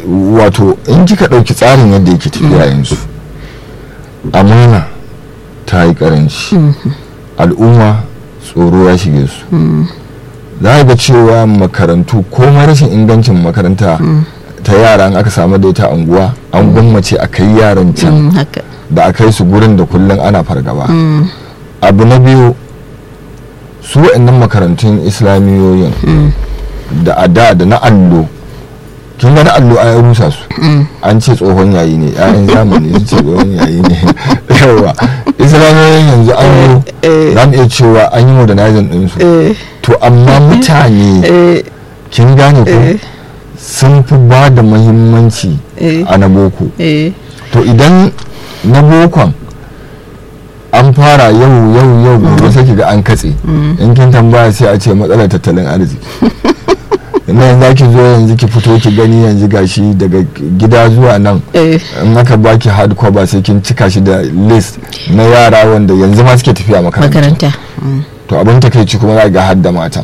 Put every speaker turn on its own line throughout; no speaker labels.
wato in kika ɗauki tsarin yadda yake tafiya yanzu amana ta yi karanci al'umma tsoro ya shige su za ga cewa makarantu ko rashin ingancin makaranta ta yara in aka samu da ita anguwa an gwammace a kai yaran can da a kai su gurin da kullum ana fargaba abu na biyu su wa'annan makarantun islamiyoyin da a da da na allo kin ga na allo a rusa su an ce tsohon yayi ne yayan zamani su ce tsohon yayi ne yawa islamiyoyin yanzu an yi za mu iya cewa an yi modernizing din su to amma mutane kin gane ko sun fi ba da mahimmanci a na boko to idan na bokon an fara yau yau yau gobe sai ga an katse in kin tambaya sai a ce matsalar tattalin arziki ina yanzu ki zo yanzu ki fito ki gani yanzu gashi daga gida zuwa nan in aka baki hard cover sai kin cika shi da list na yara wanda yanzu ma suke tafiya makaranta to abin takaici kuma za ga har da matan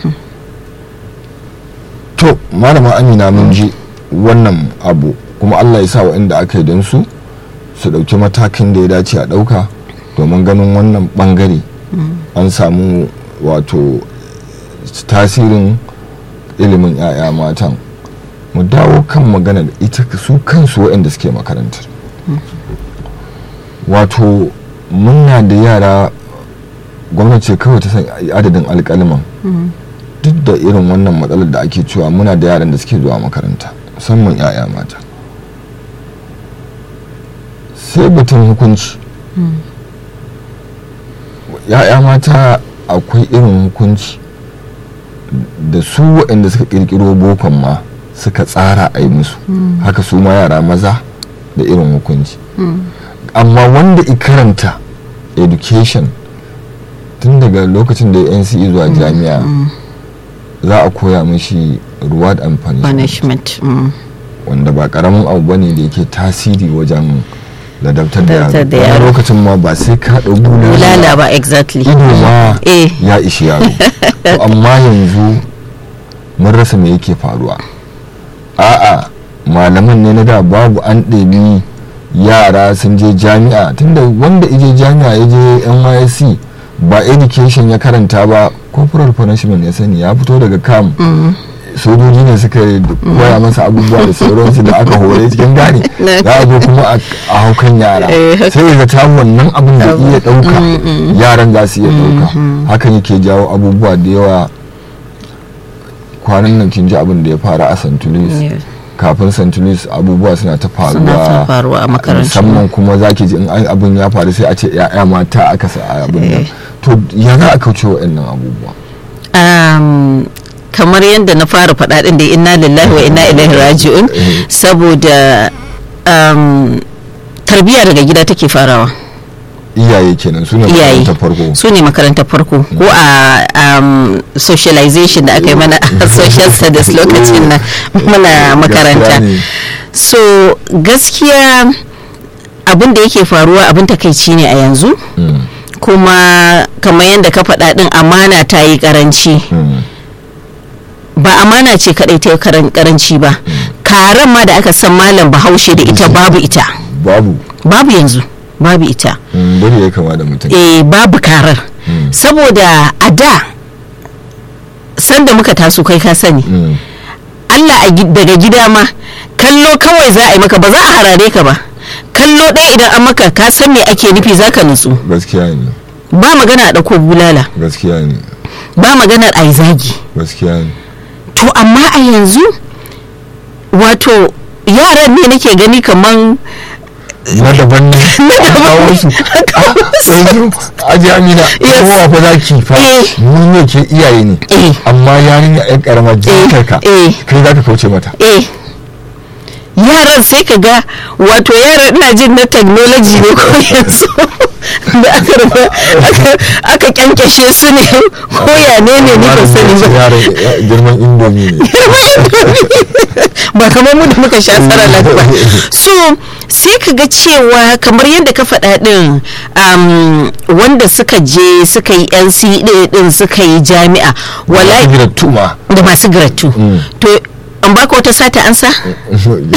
to malama amina mun ji wannan abu kuma allah ya sa waɗanda aka yi don su su ɗauki matakin da ya dace a ɗauka domin ganin wannan ɓangare an samu wato tasirin ilimin 'ya'ya matan mu dawo kan magana da ita su kansu waɗanda suke makarantar wato muna da yara gwamnati kawai ta san adadin alƙaliman duk da irin wannan matsalar da ake cewa muna da yaran da suke zuwa makaranta musamman 'ya'ya mata sai batun hukunci ya'ya mata akwai irin hukunci da su waɗanda suka ƙirƙiro bokon ma suka tsara a yi musu haka su ma yara maza da irin hukunci amma wanda karanta education tun daga lokacin da ya nce zuwa jami'a za a koya mishi reward and punishment wanda ba karamin abu bane da yake tasiri wajen ladabtar da yaro wani lokacin ma ba sai ka ɗau
bulala ba exactly
ido ma ya ishi yaro to amma yanzu mun rasa me yake faruwa a'a malaman ne na da babu an ɗabi yara sun je jami'a tunda wanda ije jami'a ya je nysc ba education ya karanta ba corporal punishment ya sani ya fito daga kam sojoji ne suka koya masa abubuwa da sauransu da aka hore cikin gane za a zo kuma a haukan yara sai ga ta wannan abin da iya ɗauka yaran za su iya ɗauka hakan yake jawo abubuwa da yawa kwanan nan kin ji abin da ya fara a santulis kafin santulis abubuwa suna ta
faruwa a makarantu
musamman kuma zaki ji in abin ya faru sai a ce ya'ya mata aka sa abin nan to ya za a kauce wa'annan abubuwa
kamar yadda na fara faɗa ɗin da inna lillahi wa inna ilaihi raji'un saboda tarbiyya daga gida take farawa
iyaye kenan su ne makarantar farko
su ne makarantar farko ko a socialization da aka yi mana a social studies lokacin na muna makaranta so gaskiya abin da yake faruwa abin takaici ne a yanzu kuma kamar yadda ka faɗa ɗin amana ta yi karanci ba amana ce kaɗai ta yi karanci ba karen ma da aka san malam bahaushe da ita babu ita
babu
babu yanzu babu ita
bari ya kama da mutum
eh babu karar saboda a da sanda muka taso kai ka sani Allah daga gida ma kallo kawai za a yi maka ba za a harare ka ba kallo ɗaya idan an maka ka san me ake nufi za ka nutsu
gaskiya ne
ba magana a ɗauko bulala
gaskiya ne
ba maganar a yi zagi
gaskiya ne
to amma a yanzu wato yaran ne nake gani kaman
na daban ne
na daban
su aji amina kowa fa za ki fa mun ne ke iyaye ne amma yarinya yan karama jikar ka kai za ka kauce mata
yaran sai ka ga wato yaran ina jin na technology ne ko yanzu da aka rufe aka kyankyashe su ne ko ya ne ne ni ban sani ba
girman indomi ne
ba kamar mu da muka sha tsara ba so sai ka ga cewa kamar yadda ka faɗa ɗin wanda suka je suka yi nc ɗin suka yi jami'a
wallahi
da masu giratu to an baka wata sata ansa